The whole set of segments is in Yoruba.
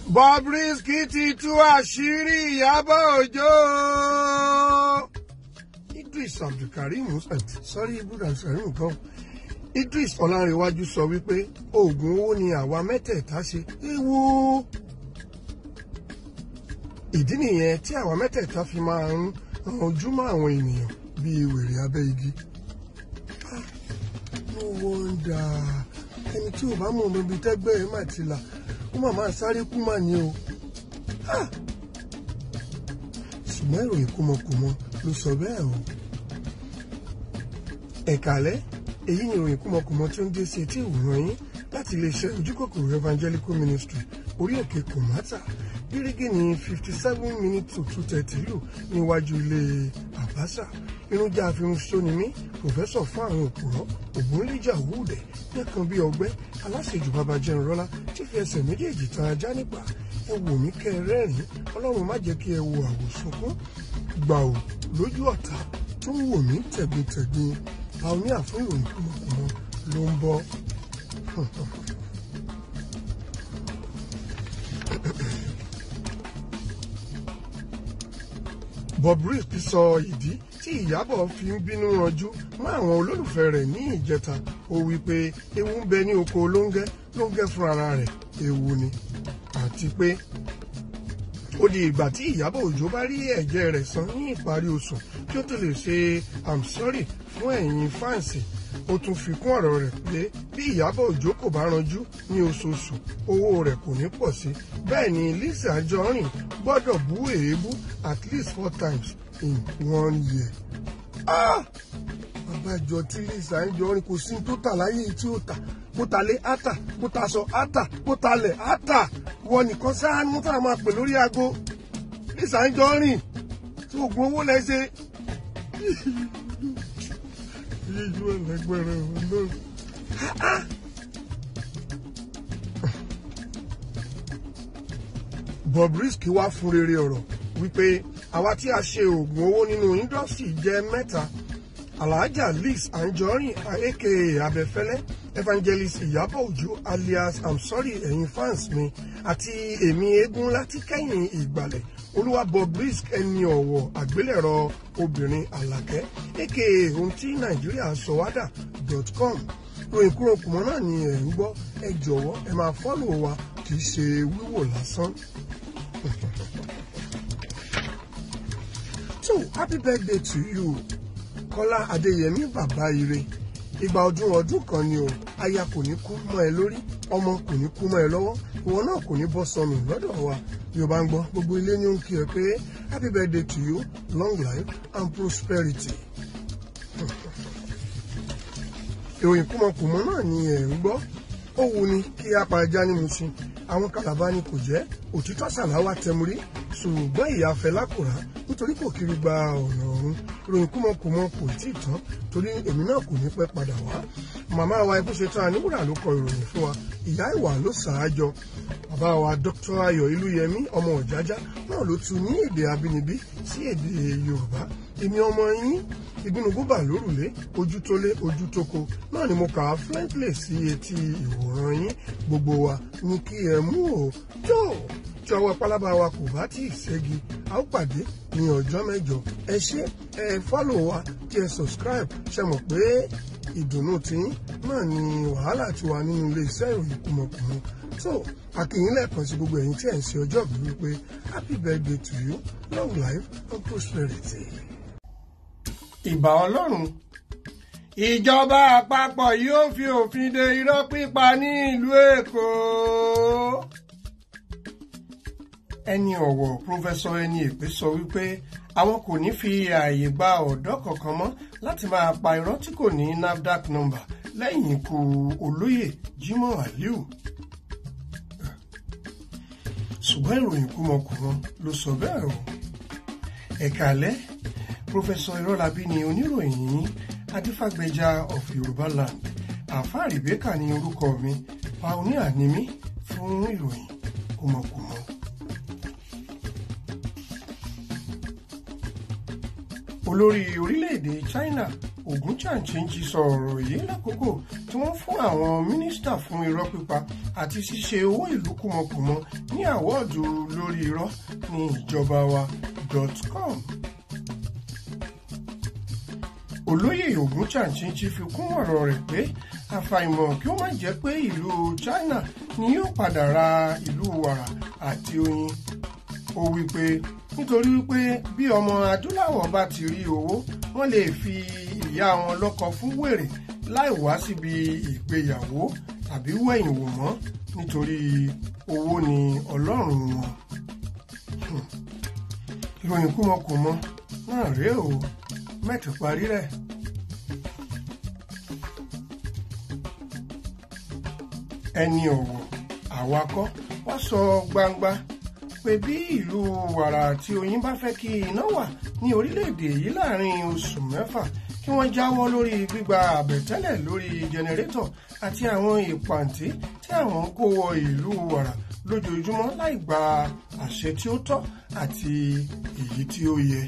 Bobrisky ti tú àṣírí Ìyábọ̀ Òjó. Idris Abdulkareem sọ́rí ibùdó sẹ́rìn kan. Idris Ọlárẹ̀wájú sọ wípé oògùn owó ni àwa mẹ́tẹ̀ẹ̀ta ṣe ewu. Ìdí nìyẹn tí àwa mẹ́tẹ̀ẹ̀ta fi máa ń ranjú mọ́ àwọn ènìyàn bíi wèrè abẹ́ igi. No wonder ẹni tí ò bá mọ̀ ọmọ ibi tẹ́gbẹ́ ẹ̀ mà ti là ó mà máa sáré kú mà ní o. ṣùgbọ́n ìròyìn kúmọkùmọ ló sọ bẹ́ẹ̀ o. ẹ̀kálẹ́ èyí ni ìròyìn kúmọkùmọ tí ó ń dé sí etí ìwòran yín láti iléeṣẹ́ ojúkòkòrò evangelical ministry orí òkè kòmátà gírígì ní fifty seven minutes to two thirty lù níwájú ilé àbáṣà irúnjà àfihàn mí pòfẹ́sọ̀ fún àwọn òpùrọ́ ògúnlẹ́jà òwúdẹ̀ nìkan bíi ọgbẹ́ aláṣejù babajẹun rọ́lá tí fi ẹsẹ̀ méjèèjì tan ajá nípa ẹ wò mí kẹ́ ẹ rẹ́rìn ọlọ́run má jẹ́ kí ẹ wo àwòsùnkún gbà ò lójú ọ̀tá tó ń wò mí tẹ̀gbintẹ̀gbin pàóníà fún ìròyìn kùmọ̀kùmọ̀ ló ń bọ̀. Bobrisky sọ ìdí tí Ìyábọ̀ fi ń bínú ranjú mọ́ àwọn olólùfẹ́ rẹ̀ ní ìjẹta ó wí pé ewu ń bẹ ní oko lóńgẹ́ lóńgẹ́ fún ara rẹ̀ ewu ni àti pé ó di ìgbà tí Ìyábọ̀ Òjó bá rí ẹ̀jẹ̀ rẹ̀ san ní ìparí oṣù kí ó tó lè ṣe i'm sorry fún ẹ̀yin fáǹsì ó tún fi kún ọ̀rọ̀ rẹ̀ pé bí Ìyábọ̀ Òjó kò bá ranjú ní oṣooṣù owó rẹ̀ kò ní pọ̀ sí bẹ́ẹ̀ ni Lizzy Anjorin gbọ́dọ̀ bú èébú at least four times in one year. Ah! àbájọ tí Lizzy Anjorin kò sí tó tà láyé tí ó tà bó ta lé átà bó ta sọ átà bó ta lẹ̀ átà wọ nìkan sáà ní tá a máa pè lórí aago Lizzy Anjorin tí oògùn owó lẹ́sẹ̀ yíyú ẹlẹgbẹrẹ ọlọ́run. Bobrisky wá fún rere ọ̀rọ̀ wípé àwa tí a ṣe oògùn owó nínú indọ́sítì jẹ́ mẹ́ta alhaja Liz Anjorin aka abẹ́fẹ́lẹ́ evangelist Ìyábọ̀ Òjó alias i'm sorry ẹ̀yin fans mi àti èmi eégún láti kẹ́yìn ìgbàlẹ̀ olúwa Bobrisky ẹni ọ̀wọ̀ àgbélẹ̀rọ obìnrin àlàkẹ́ aka ohun tí nàìjíríà sọ wádà dot com ròyìn kúrò kùmọ́ náà ni ẹ̀ ń gbọ́ ẹ jọ̀wọ́ ẹ máa fọ́lò wa kì í ṣe wíwò lásán. so happy birthday to you kọ́lá adéyẹmí bàbá ire ìgbà ọdún ọdún kan ni o aya kò ní kú mọ́ ẹ lórí ọmọ kò ní kú mọ́ ẹ lọ́wọ́ ìwọ náà kò ní bọ́ sọnù lọ́dọ̀ wa bí o bá ń gbọ́ gbogbo ilé ní ó ń kí ẹ pé happy birthday to you long life and prosperity. ìròyìn kúmọkùmọ náà ni ẹ̀ ń gbọ́ ó wù ní kí a pa ẹja ní Mushin àwọn kàlàbá ni kò jẹ́ òtítọ́ sàláwà tẹmurí ṣùgbọ́n ìyá Fẹlá kò rà nítorí kò kiri gba ọ̀nà ọ̀run ìròyìn kúmọkùmọ kò tí ì tán torí èmi náà kò ní pẹ́ padà wá màmá wa ikú ṣetán aníwúrà ló kọ ìròyìn fún wa ìyá ìwà ló ṣáájọ bàbá wa Dr. Ayọ̀ Ilúyẹmí ọmọ Ọ̀jájá náà ló tu ní èdè abínibí sí èdè Yorùbá èmi ọmọ yín ìbínúgúbà lórùlé ojú tó lé ojú tó ko náà ni mo kà á fluently sí etí ìwòran yín gbogbo wa ní kí ẹ mú o tó tí ọwọ́ pálábá wa kò bá tí ì ṣẹ́gi a ó pàdé ní ọjọ́ mẹ́jọ ẹ ṣé ẹ fọ́lọ̀ wa kí ẹ subscribe ṣe mọ̀ pé ìdùnnú tiyín náà ni wàhálà ti wà nínú iléeṣẹ́ ìròyìn kùmọ̀kùmọ so àkìyìn lẹ́ẹ̀kan sí gbogbo ẹ̀yin tí ẹ̀ ń ṣe ọjọ́ ìbí wípé happy birthday to you long life and prosperity ìbà ọlọ́run ìjọba àpapọ̀ yóò fi òfin de irọ́ pípa ní ìlú èkó ẹni ọ̀wọ̀ pírọfẹ́sọ ẹni èpè sọ wípé àwọn kò ní fi ààyè gba ọ̀dọ́ kankan mọ́ láti máa pa irọ́ tí kò ní NAFDAC number lẹ́yìn ikú olóyè Jimoh Aliu ṣùgbọ́n ìròyìn kúmọkùmọ ló sọ bẹ́ẹ̀ o ẹ̀ka alẹ́ pòfẹsọ irọ́lábí ni oníròyìn yín adífàgbẹ́jà of yorùbá land àfáà rèbékà ní orúkọ mi pioneer ni mí fún ìròyìn kùmọ̀kùmọ̀. olórí orílẹ̀-èdè china Ògúnchàǹchìǹchì sọ ọ̀rọ̀ yìí lákòókò tí wọ́n fún àwọn mínísítà fún irọ́ pípa àti ṣíṣe owó ìlú kùmọ̀kùmọ ní àwọ́ọ̀dù lórí irọ́ ní ìjọba wa dot com. olóyè Ògúnchàǹchìǹchì fi kún ọ̀rọ̀ rẹ̀ pé àfàìmọ̀ kí ó má jẹ́ pé ìlú China ni yóò padà ra ìlú wàrà àti oyin ó wí pé nítorí wípé bí ọmọ adúláwọ̀ bá ti rí owó wọ́n lè fi ìyá wọn lọ́kọ fún wèrè láì wá síbi ìgbéyàwó tàbí wẹ̀yìn wò mọ́ nítorí owó ni ọlọ́run wọn. ìròyìn kúmọkùmọ náà rèé o mẹ́tì parí rẹ̀. ẹni ọ̀wọ̀ àwakọ́ wá sọ gbangba pé bí ìlú wàrà àti oyin bá fẹ́ kí iná wà ní orílẹ̀-èdè yìí láàrin oṣù mẹ́fà kí wọ́n jáwọ́ lórí gbígba àbẹ̀tẹ́lẹ̀ lórí jẹnẹrétọ̀ àti àwọn ìpàǹtí tí àwọn ń kó wọ ìlú wàrà lójoojúmọ́ láì gba àṣẹ tí ó tọ́ àti èyí tí ó yẹ.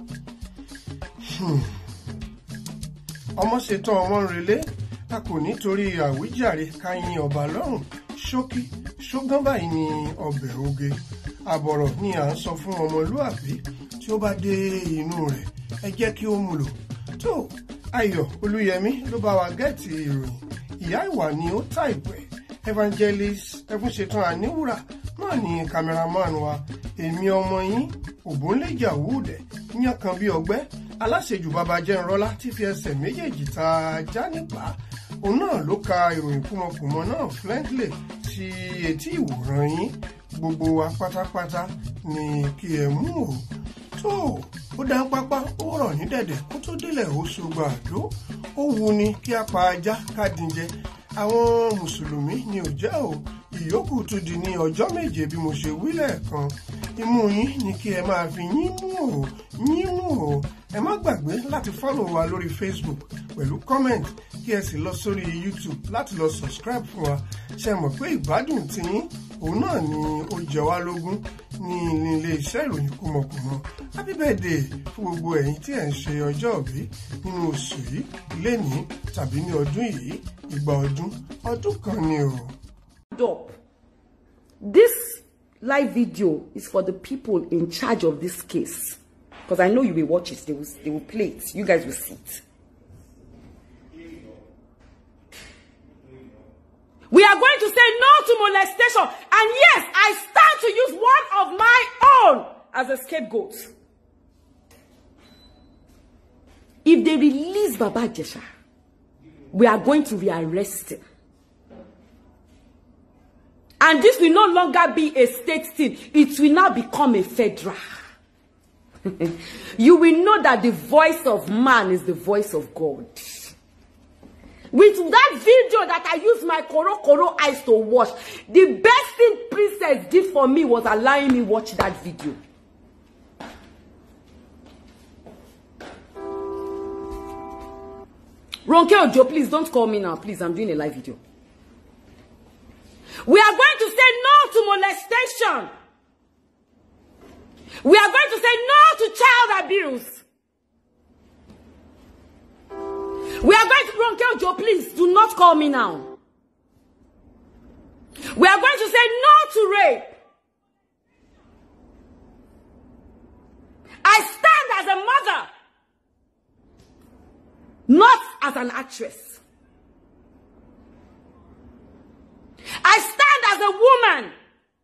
ọmọ ṣetán ọmọ ń relé a kò nítorí àwíjàre ká yin ọba lọ́rùn ṣókí ṣógán báyìí ni ọbẹ̀ oge àbọ̀rọ̀ ni à ń sọ fún ọmọlúàbí tí ó bá dé inú rẹ̀ ẹ jẹ́ kí ó mú lò tó ayọ̀ olúyẹmí ló bá wa gẹ́ẹ̀tì ìròyìn ìyá ìwà ni ó tà ìpẹ́ evangelist ẹfúnṣetán àníwúrà náà ni cameraman wa èmi ọmọ yín òbónlẹ̀jà wúdẹ̀ yán kan bí ọgbẹ́ aláṣejù bàbá jẹ́nrọ́lá tí fi ẹsẹ̀ méjèèjì ta já nípa òun náà ló ka ìròyìn kúmọkùmọ náà flentley sí etí ìwòran yín gbogbo wa pátápátá ni kí ẹ mú o tó ó dá pápá ó rọ̀ ní dẹ̀dẹ̀ kó tó délẹ̀ ó ṣògbà àdó ó wu ni kí a pa ajá ká dín jẹ àwọn mùsùlùmí ni ò jẹ́ o ìyókù tún di ní ọjọ́ méje bí mo ṣe wí lẹ́ẹ̀kan imú yín ni kí ẹ máa fi yín mú o yín mú o ẹ má gbàgbé láti fọ́lọ̀ wa lórí Facebook pẹ̀lú comment kí ẹ sì lọ sórí YouTube láti lọ subscribe fún wa ṣe mọ̀ pé ìgbádùn tiyín òun náà ni ó jẹ wá lógún ní ilé iṣẹ́ ìròyìn kúmọkùmọ happy birthday fún gbogbo ẹ̀yin tí ẹ̀ ń ṣe ọjọ́ òbí nínú oṣù yìí lénìí tàbí ní ọdún yìí ìgbà ọdún ọdún kan ni o. up. This live video is for the people in charge of this case. Because I know you will watch it. They will, they will play it. You guys will see it. We are going to say no to molestation. And yes, I stand to use one of my own as a scapegoat. If they release Baba Jesha, we are going to rearrest him. And this will no longer be a state thing. It will now become a federal. you will know that the voice of man is the voice of God. With that video that I used my Koro Koro eyes to watch, the best thing Princess did for me was allowing me watch that video. Ronke Ojo, please don't call me now. Please, I'm doing a live video. We are going to say no to molestation. We are going to say no to child abuse. We are going to Ronke Ojo, please do not call me now. We are going to say no to rape. I stand as a mother, not as an actress. I stand as a woman,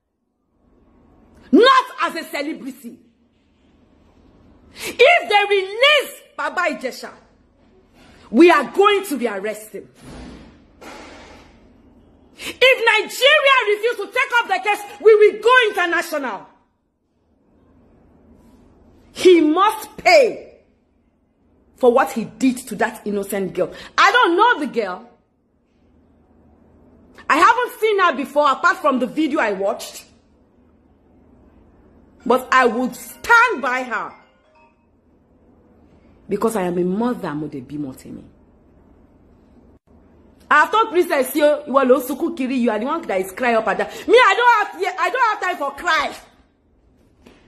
not as a celebrity. If they release Baba Ijesha, we are going to rearrest him. If Nigeria refuses to take up the case, we will go international. He must pay for what he did to that innocent girl. I don't know the girl. I haven't seen her before apart from the video I watched. But I would stand by her. Because I am a mother, Modebi Motemi. I told Princess you, you are Losuku Kiri, you are the one that is crying up and down. Me, I don't have I don't have time for cry.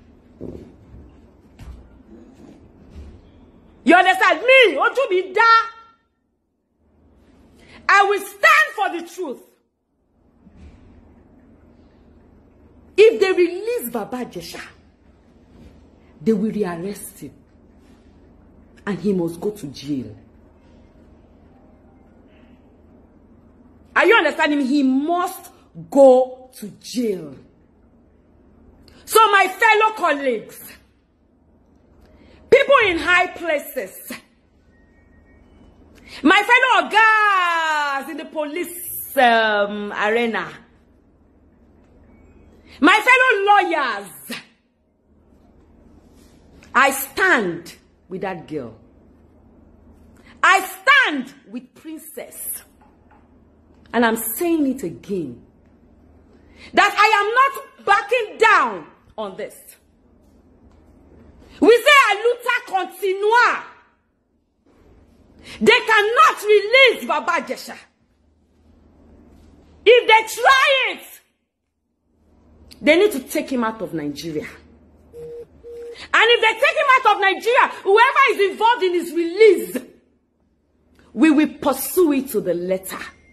You understand? Me, ojú mi dá. I will stand for the truth. If they release Baba Jesha, they will rearrest him. And he must go to jail. Are you understanding me? He must go to jail. So, my fellow colleagues, people in high places, my fellow guys in the police um, arena, my fellow lawyers, I stand with that girl. I stand with Princess. And I'm saying it again. That I am not backing down on this. We say a luta continua. They cannot release Baba Jesha. If they try it, they need to take him out of Nigeria. And if they take him out of Nigeria, whoever is involved in his release, we will pursue it to the letter.